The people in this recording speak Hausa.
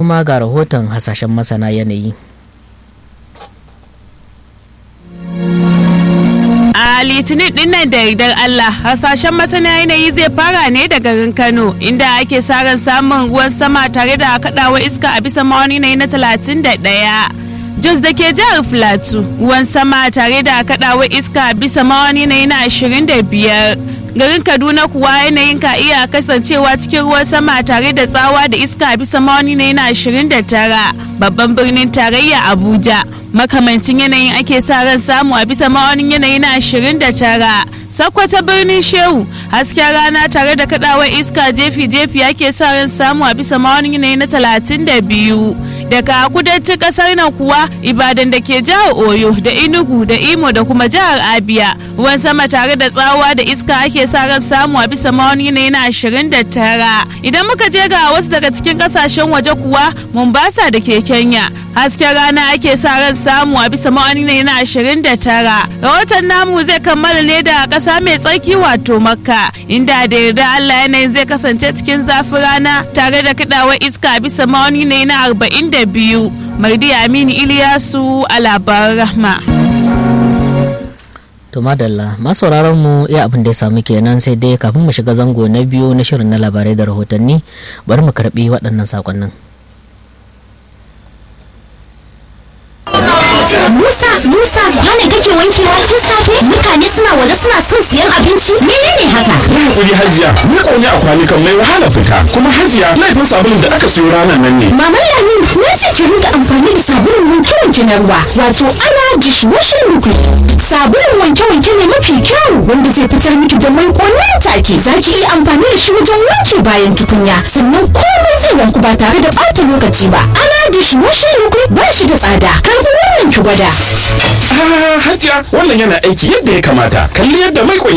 kuma ga rahoton hasashen masana yanayi a litinin dinnan da yardar Allah hasashen masana yanayi zai fara ne da garin Kano inda ake sa ran samun ruwan sama tare da kaɗawa iska a bisa mawani na talatin da ɗaya. Jos da ke jihar Filato ruwan sama tare da kaɗawa iska a bisa mawani na ashirin da biyar. garin kaduna kuwa yanayin ka iya kasancewa cikin ruwan sama tare da tsawa da iska bisa mawani na yana 29 babban birnin tarayya abuja makamancin yanayin ake sa ran samu a bisa ma'aunin yanayi na 29 sakwata birnin shehu hasken rana tare da kadawar iska jefi-jefi ake sa ran samu a bisa ma'aunin yanayi na 32 daga kudancin kasar nan kuwa ibadan da ke jihar oyo da inugu da imo da kuma jihar abia ruwan sama tare da tsawa da iska ake sa ran samu a bisa ma'aunin yanayi na 29 idan muka je ga wasu daga cikin kasashen waje kuwa mombasa da ke kenya hasken rana ake sa ran samu a bisa ma'aunin yanayi na 29 rahoton namu zai kammala ne da kasa mai tsarki wato makka inda da yarda allah yanayin zai kasance cikin zafin rana tare da kadawar iska bisa ma'aunin yanayi na 40 da biyu mardi aminu iliyasu a labaran rahma to madalla masu mu iya abin da ya samu kenan sai dai kafin mu shiga zango na biyu na shirin na labarai da rahotanni bari mu karbi waɗannan sakonnin Musa, Musa, kwane kake wankewa tun safe? Mutane suna waje suna son siyan abinci? Menene haka? Yi hakuri hajiya, ni ƙauni a kwanukan mai wahala fita. Kuma hajiya, laifin sabulun da aka siyo ranar nan ne. Maman Lamin, na ce ki rinka amfani da sabulun wanke-wanke na ruwa, wato ana dishwashing liquid. Sabulun wanke-wanke ne mafi kyau wanda zai fitar miki da mai nan take. Za ki iya amfani da shi wajen wanke bayan tukunya, sannan komai zai wanku ba tare da ɓata lokaci ba. Ana dishwashing liquid ba shi da tsada. Karfi wannan ki gwada. Ah, hajiya, wannan yana aiki yadda ya kamata. Kalli yadda mai